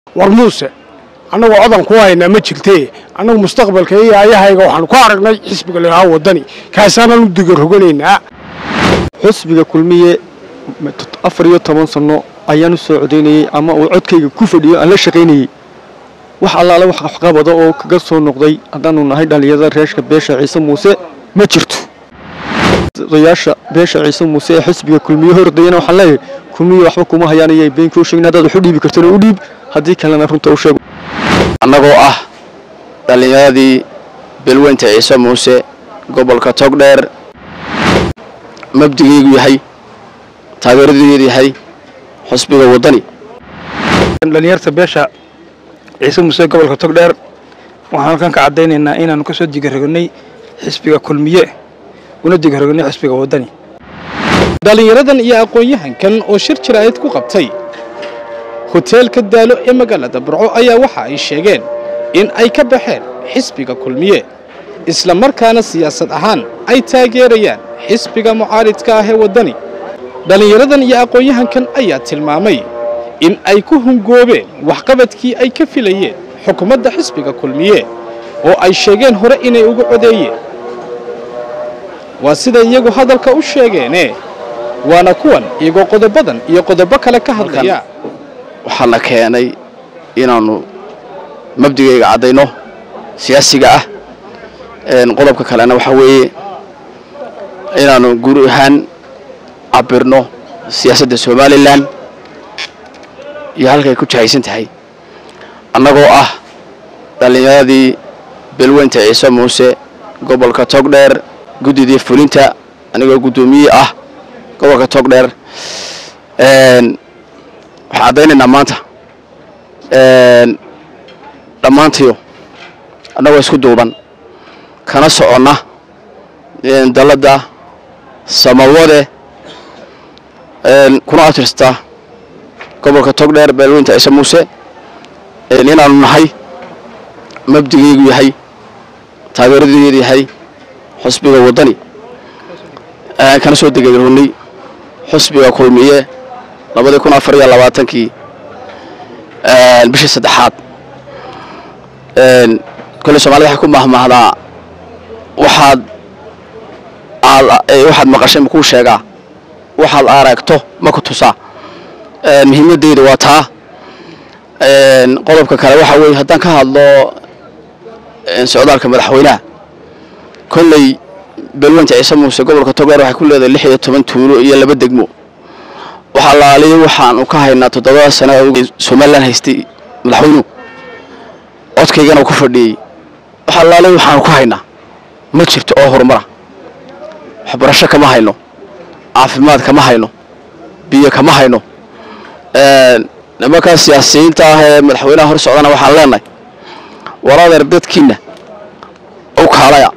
war muuse annagu codan ku haynaa ma jirtee annagu mustaqbalka iyo ayahayga waxaanu ku aragnay xisbiga lahaa wadani kaasaanaan u digaroganaynaa xusbiga kulmiye afar iyo toban sanno ayaan u soo codaynayey ama uu codkayga ku fadhiyo aan la shaqaynayey wax allaale wax waxqabada oo kaga soo noqday haddaanu nahay dhallinyarada reeshka beesha ciise muuse ma jirto odayaasha beesha ciise muuse ee xisbiga kulmiye hordayana waxaan leeyahay kulmiye waxba kuma hayaan iyay been kuu sheegin haddaad wax u dhiibi kartana u dhiib haddii kalena runta u sheego annagoo ah dhallinyaradii belweynta ciise muuse gobolka togdheer mabdigaygu yahay taageeradeedu yahay xusbiga waddani dhalinyarta beesha ciise muuse gobolka togdheer waxaan halkan ka caddaynaynaa inaannu ka soo digarognay xisbiga kulmiye una digarognay xisbiga waddani dhallinyaradan iyo aqoon-yahankan oo shir jiraa'id ku qabtay hoteelka daalo ee magaalada burco ayaa waxa ay sheegeen in ay ka baxeen xisbiga kulmiye isla markaana siyaasad ahaan ay taageerayaan xisbiga mucaaridka ah ee waddani dhallinyaradan iyo aqoon-yahankan ayaa tilmaamay in ay ku hungoobeen waxqabadkii ay ka filayeen xukuumadda xisbiga kulmiye oo ay sheegeen hore inay ugu codeeyeen waa siday iyagu hadalka u sheegeene waana kuwan iyagoo qodobadan iyo qodobo kale ka hadlaya waxaana keenay inaannu mabdigayga caddayno siyaasiga ah qodobka kalena waxaa weeye inaannu guur ahaan cabirno siyaasadda somalilan iyo halkay ku jahaysan tahay annagoo ah dhallinyaradii belweynta ciise muuse gobolka togdheer guddidii fulinta anigoo guddoomiye ah gobolka togdheer waxaan caddaynaynaa maanta dhammaantiyo annagoo isku duuban kana soconna dalladda samawade kuna atirsta gobolka togdheer beelweynta ciise muuse inaannu nahay mabdigaygu yahay taageeradeedu yahay xusbiga waddani kana soo degarognay xusbiga kulmiye labadii kun afar iyo labaatankii bishii saddexaad kolley soomaalida waxay ku mahmahdaa waxaad waxaad maqashay makuu sheegaa waxaad aragto ma ku tusaa muhiimadeyda waa taa qodobka kale waxaa weeye haddaan ka hadlo socdaalka madaxweynaha kolley belweynta ciise muuse gobolka togdheer waxay ku leedahay lix iyo toban tuulo iyo laba degmo waxaa laaliya waxaanu ka haynaa toddobada sano somalilan haystay madaxweynuhu codkaygana ku fadhiyey waxaa laaliya waxaanu ka haynaa ma jirto oo horumara waxbarasho kama hayno caafimaad kama hayno biyo kama hayno nimankaa siyaasiyiinta ah ee madaxweynaha hor socdana waxaan leenahay waradeer dadkiina u kaalaya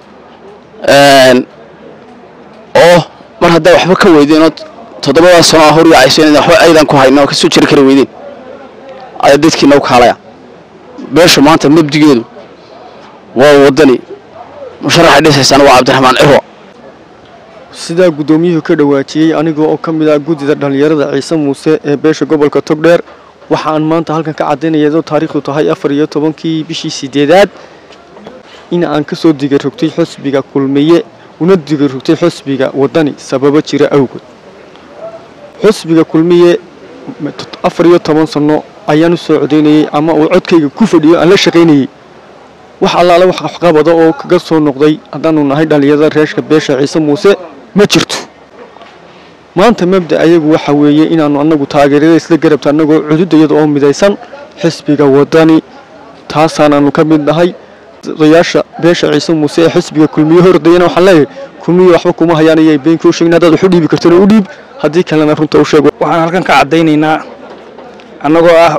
oo mar haddaa waxba ka weydeen oo toddobadaas sano hor yaacayso waxba aydan ku hayno oo kasoo jiri kari weydeen ayaa dadkiina u kaalaya beesha maanta mabdigeedu waa waddani musharaxay dhisaysana waa cabdiraxmaan cirwa sidaa guddoomiyuhu ka dhawaajiyey aniga oo ka mid ah guddida dhallinyarada ciise muuse ee beesha gobolka togdheer waxaan maanta halkan ka caddaynaya taariikhdu tahay afar iyo tobankii bishii sideedaad in aan ka soo digarogtay xusbiga kulmiye una digarogtay xusbiga waddani sababo jira awgood xusbiga kulmiye afar iyo toban sanno ayaan u soo codaynayey ama uu codkayga ku fadhiyo aan la shaqaynayey wax allaale wax waxqabada oo kaga soo noqday haddaanu nahay dhallinyarada reeshka beesha ciise muuse ma jirto maanta mabda ayagu waxa weeye inaannu annagu taageerada isla garabta annagoo cududayada oo midaysan xisbiga waddani taasaanaannu ka mid nahay odayaasha beesha ciise muuse ee xisbiga kulmiye hordayana waxaan leeyahay kulmiye waxba kuma hayaan iyay been kuu sheegin haddaad wax u dhiibi kartana u dhiib haddii kalena runta u sheego waxaan halkan ka caddaynaynaa annagoo ah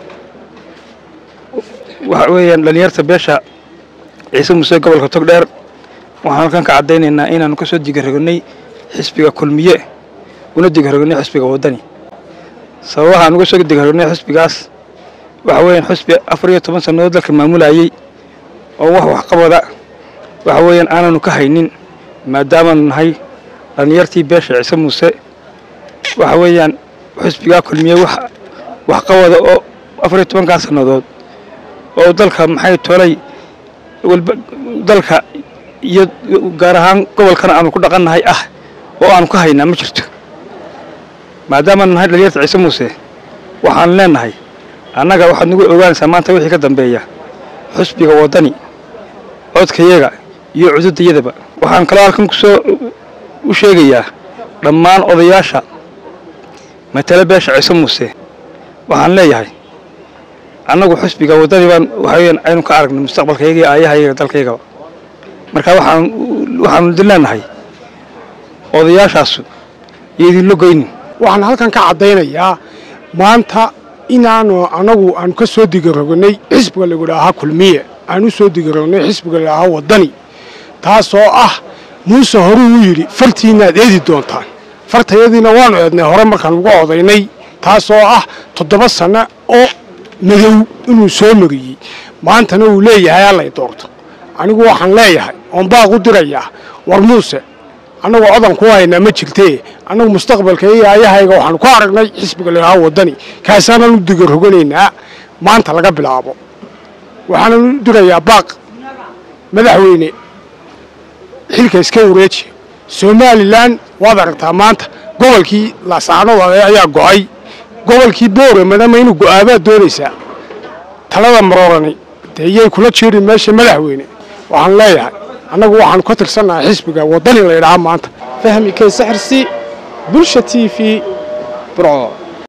waxa weeyaan dhalinyarta beesha ciise muuse gobolka togdheer waxaan halkan ka caddaynaynaa inaannu ka soo digarognay xisbiga kulmiye una digarognay xisbiga waddani sababaha aan uga soo digarognay xisbigaas waxa weeyaan xisbi afar iyo toban sannadood dalka maamulayey oo wax waxqabada waxa weeyaan aananu ka haynin maadaamaanu nahay dhallinyartii beesha ciise muuse waxa weeyaan xisbigaa kulmiye wax waxqabada oo afar iyo tobankaa sannadood oo dalka maxay tolay walba dalka iyo gaar ahaan gobolkana aanu ku dhaqannahay ah oo aanu ka haynaa ma jirto maadaamaanu nahay dhalinyarta ciise muuse waxaan leenahay annaga waxaad nagu ogaanaysaa maanta wixii ka dambeeya xusbiga waddani codkayaga iyo cududayadaba waxaan kaloo halkan kusoo u sheegayaa dhammaan odayaasha matale beesha ciise muuse waxaan leeyahay annagu xusbiga waddani baan waxaweyaan aynu ka aragnay mustaqbalkayaga iyo aayahayaga dalkaygaba marka waxaan waxaanu idin leenahay odayaashaasu iyo idinlo goynin waxaan halkan ka caddaynayaa maanta inaanu anagu aanu ka soo digarognay xisbiga lagu idhaahaa kulmiye aanu soo digarognay xisbiga la idhaahaa waddani taasoo ah muuse horuu u yidhi fartiinaad eedi doontaan fartayadiina waanu eednay hore markaan uga odaynay taasoo ah toddoba sanno oo madow inuu soo mariyey maantana uu leeyahay allay doorto anigu waxaan leeyahay oon baaq u dirayaa war muuse annagu codan ku haynaa ma jirtee annagu mustaqbalka iyo aayahayga waxaanu ku aragnay xisbiga lahaa waddani kaasaanaan u digaroganaynaa maanta laga bilaabo waxaanan u dirayaa baaq madaxweyne xilka iska wareejiya somalilan waad aragtaa maanta gobolkii laasaanood ayaa go'ay gobolkii booramana ma inuu go'aabaad doonaysaa talada maroorani dee iyay kula jeedhin meesha madaxweyne waxaan leeyahay annagu waxaanu ka tirsannahay xisbiga waddani la ydhahaa maanta fahmi kaysaxirsi bulsha t v burco